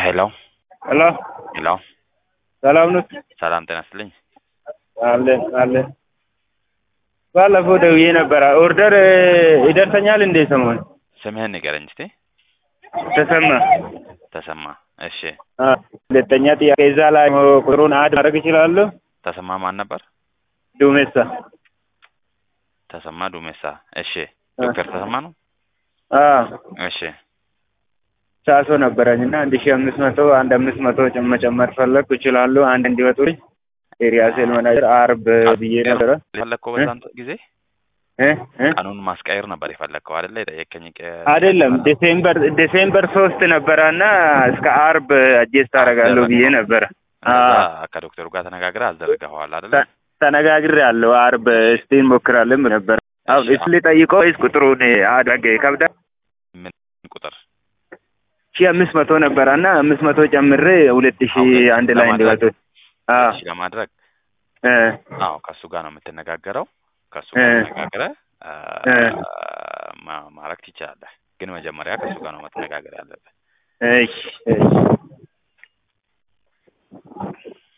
ሄሎ ሄሎ ሄሎ ሰላም ነው? ሰላም ጤና ይስጥልኝ። አለን አለን። ባለፈው ደውዬ ነበረ። ኦርደር ይደርሰኛል እንዴ? ሰሞን ስምህን ንገረኝ እስቲ። ተሰማ። ተሰማ። እሺ አ ሁለተኛ ጥያቄ እዛ ላይ ቁጥሩን አድ ማድረግ እችላለሁ? ተሰማ ማን ነበር? ዱሜሳ። ተሰማ ዱሜሳ። እሺ ዶክተር ተሰማ ነው። አ እሺ ሳሶ ነበረኝ እና አንድ ሺህ አምስት መቶ አንድ አምስት መቶ መጨመር ፈለግኩ። እችላለሁ አንድ እንዲወጡልኝ ኤሪያ ሴል ማናጀር አርብ ብዬ ነበረ። የፈለግከው በዛን ጊዜ እ እ ቀኑን ማስቀየር ነበር የፈለግከው አይደለ? የጠየቀኝ አይደለም ዲሴምበር ዲሴምበር ሶስት ነበረ እና እስከ አርብ አጀስት አደርጋለሁ ብዬ ነበረ። እንደዛ ከዶክተሩ ጋር ተነጋግረህ አስደርገኸዋል አይደለ? ተነጋግሬ ያለው አርብ እስቲ እንሞክራለን ነበር። አሁን እሱ ሊጠይቀው ወይስ ቁጥሩን አድረገ ይከብዳል? ምን ቁጥር? ሺህ አምስት መቶ ነበረ እና አምስት መቶ ጨምሬ ሁለት ሺህ አንድ ላይ እንዲወጡ አዎ እሺ ለማድረግ እ አዎ ከእሱ ጋር ነው የምትነጋገረው። ከእሱ እ ጋር ተነጋግረህ እ ማ- ማድረግ ትችላለህ። ግን መጀመሪያ ከእሱ ጋር ነው መተነጋገር ያለብህ። እሺ እሺ